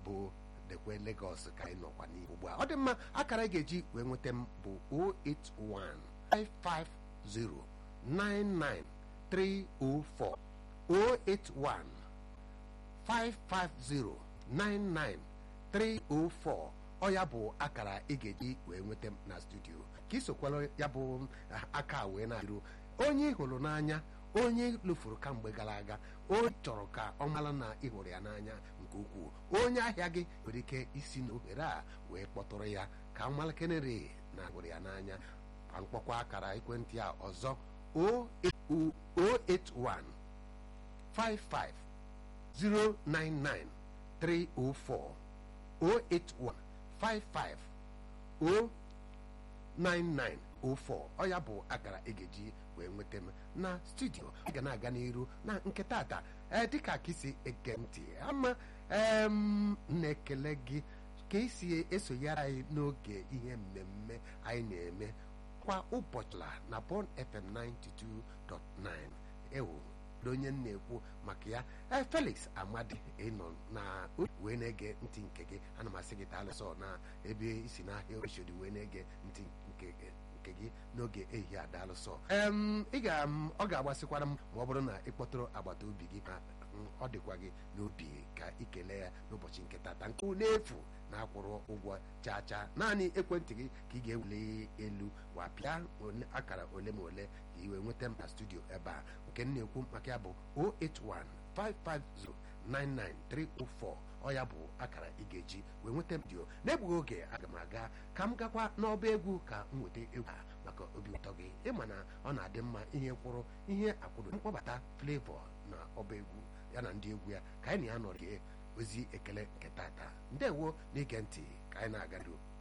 bụ dekwe Lagos ka anyị nọkwa n'ihu ugbu a ọ dị mma akara ị ga-eji wee nweta m bụ 081 550 99304 081 550-99304 ọ ya bụ akara ị ga-eji wee nweta m na studio ka isokwala ya bụ aka wee na-adịru onye ị hụrụ n'anya onye lụfuru kamgbe gara aga onye chọrọ ka ọ mara na ị hụrụ ya n'anya nke ukwuu onye ahịa gị nwere ike isi n'ohere a wee kpọtụrụ ya ka mmalkenere na hụrụ ya n'anya ka mkpọkwa akara ekwentị a ọzọ 081 55 099 304 081 55 09904 ọ ya bụ akara ị ga-eji wee nweta m na studio ị ga na-aga n'iru na nke tata ee dịka ka isi ege ntị ama ee m na-ekele gị ka isi esonyere anyị n'oge ihe mmemme anyị na-eme kwa ụbọchị la na Bond FM 92.9 ewu onye m na-ekwu maka ya ee Felix Amadi ịnọ na wee na-ege ntị nke gị ana m asị gị taalụsọ na ebe isi n'ahịa oshodi wee na-ege ntị nke gị nke gị n'oge ehihie adaalụsọ em ị ga ọ ga-agbasịkwara m ma ọ bụrụ na ị kpọtụrụ agbata obi gị ka ọ dịkwa gị n'obi ka ị kelee ya n'ụbọchị nke tata nke n'efu na-akwụrụ ụgwọ chaa chaa naanị ekwentị gị ka ị ga-ewuli elu wa pịa akara ole ma ole ka ị wee nweta m na studio ebe a nke m na-ekwu maka ya bụ 08155099304 ọ ya bụ akara ị ga-eji wee nweta m dio n'egbughị oge aga m aga ka m gakwa n'ọba egwu ka m nweta egwu a maka obi ụtọ gị ịma na ọ na-adị mma ihe kwụrụ ihe akwụrụ mkpọbata flavor na ọba egwu ya na ndị egwu ya ka anyị na ya nọrọ ozi ekele nke tata ndewo n'ige ntị ka anyị na-agado